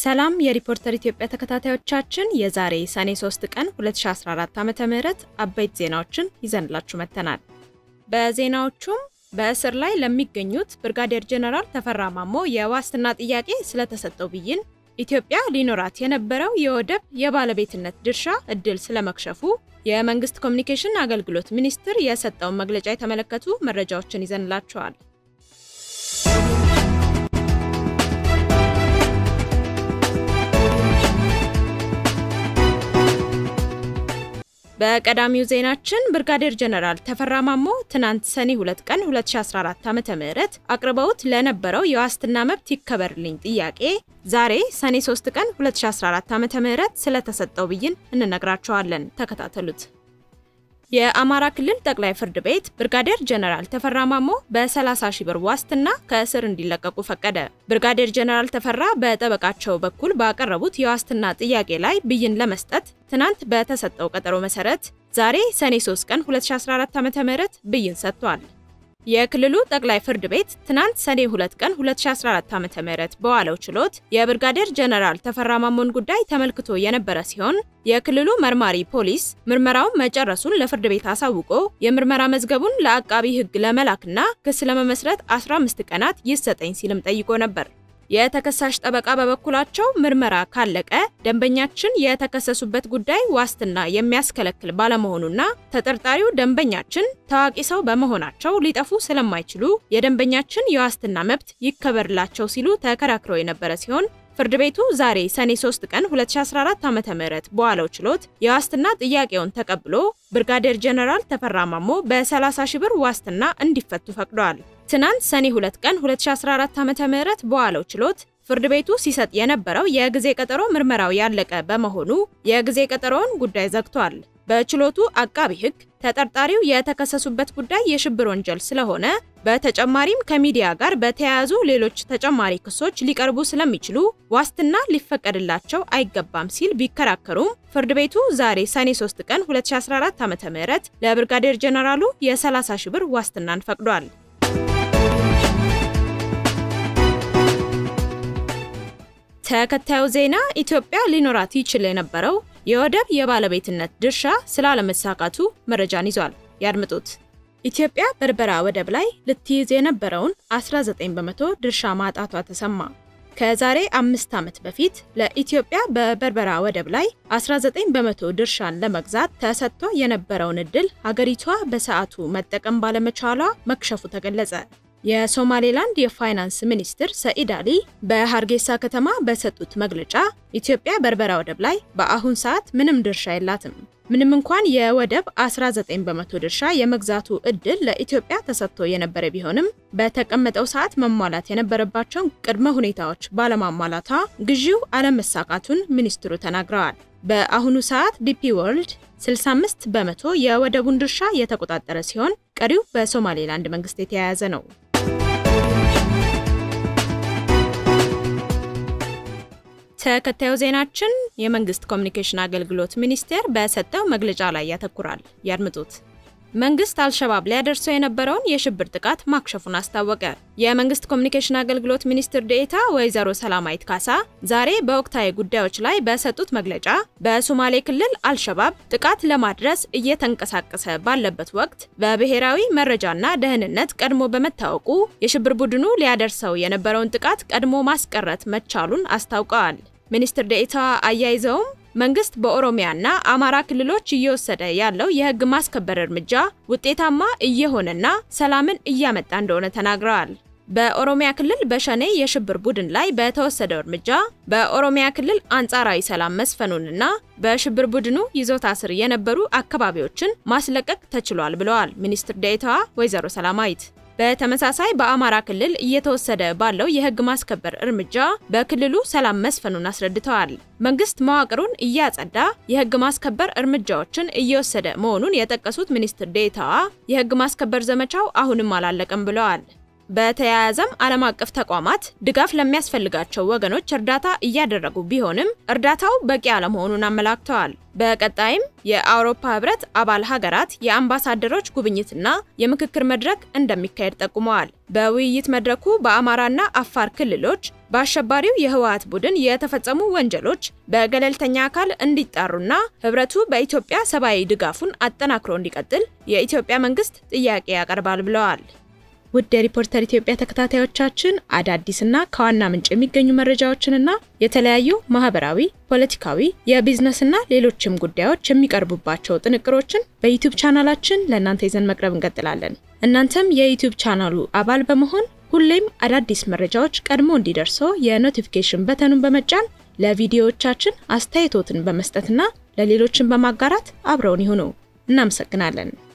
ሰላም የሪፖርተር ኢትዮጵያ ተከታታዮቻችን የዛሬ ሰኔ 3 ቀን 2014 ዓ.ም አበይት ዜናዎችን ይዘንላችሁ መጥተናል። በዜናዎቹም በእስር ላይ ለሚገኙት ብርጋዴር ጄኔራል ተፈራ ማሞ የዋስትና ጥያቄ ስለተሰጠው ብይን፣ ኢትዮጵያ ሊኖራት የነበረው የወደብ የባለቤትነት ድርሻ እድል ስለመክሸፉ፣ የመንግስት ኮሚኒኬሽን አገልግሎት ሚኒስቴር የሰጠውን መግለጫ የተመለከቱ መረጃዎችን ይዘንላችኋል። በቀዳሚው ዜናችን ብርጋዴር ጄኔራል ተፈራ ማሞ ትናንት ሰኔ 2 ቀን 2014 ዓ.ም አቅርበውት ለነበረው የዋስትና መብት ይከበርልኝ ጥያቄ ዛሬ ሰኔ 3 ቀን 2014 ዓ.ም ስለተሰጠው ብይን እንነግራቸዋለን። ተከታተሉት። የአማራ ክልል ጠቅላይ ፍርድ ቤት ብርጋዴር ጄኔራል ተፈራ ማሞ በ30 ሺህ ብር ዋስትና ከእስር እንዲለቀቁ ፈቀደ። ብርጋዴር ጄኔራል ተፈራ በጠበቃቸው በኩል ባቀረቡት የዋስትና ጥያቄ ላይ ብይን ለመስጠት ትናንት በተሰጠው ቀጠሮ መሰረት ዛሬ ሰኔ 3 ቀን 2014 ዓ.ም ብይን ሰጥቷል። የክልሉ ጠቅላይ ፍርድ ቤት ትናንት ሰኔ 2 ቀን 2014 ዓ.ም በዋለው ችሎት የብርጋዴር ጄኔራል ተፈራ ማሞን ጉዳይ ተመልክቶ የነበረ ሲሆን የክልሉ መርማሪ ፖሊስ ምርመራውን መጨረሱን ለፍርድ ቤት አሳውቆ የምርመራ መዝገቡን ለአቃቢ ሕግ ለመላክና ክስ ለመመስረት 15 ቀናት ይሰጠኝ ሲልም ጠይቆ ነበር። የተከሳሽ ጠበቃ በበኩላቸው ምርመራ ካለቀ ደንበኛችን የተከሰሱበት ጉዳይ ዋስትና የሚያስከለክል ባለመሆኑና ተጠርጣሪው ደንበኛችን ታዋቂ ሰው በመሆናቸው ሊጠፉ ስለማይችሉ የደንበኛችን የዋስትና መብት ይከበርላቸው ሲሉ ተከራክረው የነበረ ሲሆን ፍርድ ቤቱ ዛሬ ሰኔ 3 ቀን 2014 ዓ.ም በዋለው ችሎት የዋስትና ጥያቄውን ተቀብሎ ብርጋዴር ጄኔራል ተፈራ ማሞ በ30 ሺህ ብር ዋስትና እንዲፈቱ ፈቅዷል። ትናንት ሰኔ 2 ቀን 2014 ዓ.ም በዋለው ችሎት ፍርድ ቤቱ ሲሰጥ የነበረው የጊዜ ቀጠሮ ምርመራው ያለቀ በመሆኑ የጊዜ ቀጠሮውን ጉዳይ ዘግቷል። በችሎቱ አቃቢ ሕግ ተጠርጣሪው የተከሰሱበት ጉዳይ የሽብር ወንጀል ስለሆነ በተጨማሪም ከሚዲያ ጋር በተያያዙ ሌሎች ተጨማሪ ክሶች ሊቀርቡ ስለሚችሉ ዋስትና ሊፈቀድላቸው አይገባም ሲል ቢከራከሩም ፍርድ ቤቱ ዛሬ ሰኔ 3 ቀን 2014 ዓ.ም ለብርጋዴር ጄኔራሉ የ30 ሺህ ብር ዋስትናን ፈቅዷል። ተከታዩ ዜና ኢትዮጵያ ሊኖራት ይችል የነበረው የወደብ የባለቤትነት ድርሻ ስላለመሳካቱ መረጃን ይዟል። ያድምጡት። ኢትዮጵያ በርበራ ወደብ ላይ ልትይዝ የነበረውን 19 በመቶ ድርሻ ማጣቷ ተሰማ። ከዛሬ አምስት ዓመት በፊት ለኢትዮጵያ በበርበራ ወደብ ላይ 19 በመቶ ድርሻን ለመግዛት ተሰጥቶ የነበረውን እድል ሀገሪቷ በሰዓቱ መጠቀም ባለመቻሏ መክሸፉ ተገለጸ። የሶማሌላንድ የፋይናንስ ሚኒስትር ሰኢድ አሊ በሀርጌሳ ከተማ በሰጡት መግለጫ ኢትዮጵያ በርበራ ወደብ ላይ በአሁን ሰዓት ምንም ድርሻ የላትም። ምንም እንኳን የወደብ 19 በመቶ ድርሻ የመግዛቱ እድል ለኢትዮጵያ ተሰጥቶ የነበረ ቢሆንም በተቀመጠው ሰዓት መሟላት የነበረባቸውን ቅድመ ሁኔታዎች ባለማሟላቷ ግዢው አለመሳካቱን ሚኒስትሩ ተናግረዋል። በአሁኑ ሰዓት ዲፒ ወርልድ 65 በመቶ የወደቡን ድርሻ የተቆጣጠረ ሲሆን ቀሪው በሶማሌላንድ መንግስት የተያያዘ ነው። ተከታዩ ዜናችን የመንግስት ኮሚኒኬሽን አገልግሎት ሚኒስቴር በሰጠው መግለጫ ላይ ያተኩራል። ያድምጡት። መንግስት አልሸባብ ሊያደርሰው የነበረውን የሽብር ጥቃት ማክሸፉን አስታወቀ። የመንግስት ኮሚኒኬሽን አገልግሎት ሚኒስትር ዴኤታ ወይዘሮ ሰላማዊት ካሳ ዛሬ በወቅታዊ ጉዳዮች ላይ በሰጡት መግለጫ በሶማሌ ክልል አልሸባብ ጥቃት ለማድረስ እየተንቀሳቀሰ ባለበት ወቅት በብሔራዊ መረጃና ደህንነት ቀድሞ በመታወቁ የሽብር ቡድኑ ሊያደርሰው የነበረውን ጥቃት ቀድሞ ማስቀረት መቻሉን አስታውቀዋል። ሚኒስትር ዴኤታ አያይዘውም መንግስት በኦሮሚያና አማራ ክልሎች እየወሰደ ያለው የህግ ማስከበር እርምጃ ውጤታማ እየሆነና ሰላምን እያመጣ እንደሆነ ተናግረዋል። በኦሮሚያ ክልል በሸኔ የሽብር ቡድን ላይ በተወሰደው እርምጃ በኦሮሚያ ክልል አንጻራዊ ሰላም መስፈኑንና በሽብር ቡድኑ ይዞታ ስር የነበሩ አካባቢዎችን ማስለቀቅ ተችሏል ብለዋል ሚኒስትር ዴኤታዋ ወይዘሮ ሰላማዊት። በተመሳሳይ በአማራ ክልል እየተወሰደ ባለው የህግ ማስከበር እርምጃ በክልሉ ሰላም መስፈኑን አስረድተዋል። መንግስት መዋቅሩን እያጸዳ የህግ ማስከበር እርምጃዎችን እየወሰደ መሆኑን የጠቀሱት ሚኒስትር ዴኤታዋ የህግ ማስከበር ዘመቻው አሁንም አላለቀም ብለዋል። በተያያዘም ዓለም አቀፍ ተቋማት ድጋፍ ለሚያስፈልጋቸው ወገኖች እርዳታ እያደረጉ ቢሆንም እርዳታው በቂ አለመሆኑን አመላክተዋል። በቀጣይም የአውሮፓ ህብረት አባል ሀገራት የአምባሳደሮች ጉብኝትና የምክክር መድረክ እንደሚካሄድ ጠቁመዋል። በውይይት መድረኩ በአማራና አፋር ክልሎች በአሸባሪው የህወሓት ቡድን የተፈጸሙ ወንጀሎች በገለልተኛ አካል እንዲጣሩና ህብረቱ በኢትዮጵያ ሰብአዊ ድጋፉን አጠናክሮ እንዲቀጥል የኢትዮጵያ መንግስት ጥያቄ ያቀርባል ብለዋል። ውድ የሪፖርተር ኢትዮጵያ ተከታታዮቻችን አዳዲስና ከዋና ምንጭ የሚገኙ መረጃዎችንና የተለያዩ ማህበራዊ፣ ፖለቲካዊ፣ የቢዝነስና ሌሎችም ጉዳዮች የሚቀርቡባቸው ጥንቅሮችን በዩቲዩብ ቻናላችን ለእናንተ ይዘን መቅረብ እንቀጥላለን። እናንተም የዩቲዩብ ቻናሉ አባል በመሆን ሁሌም አዳዲስ መረጃዎች ቀድሞ እንዲደርሶ የኖቲፊኬሽን በተኑን በመጫን ለቪዲዮዎቻችን አስተያየቶትን በመስጠትና ለሌሎችን በማጋራት አብረውን ይሁኑ። እናመሰግናለን።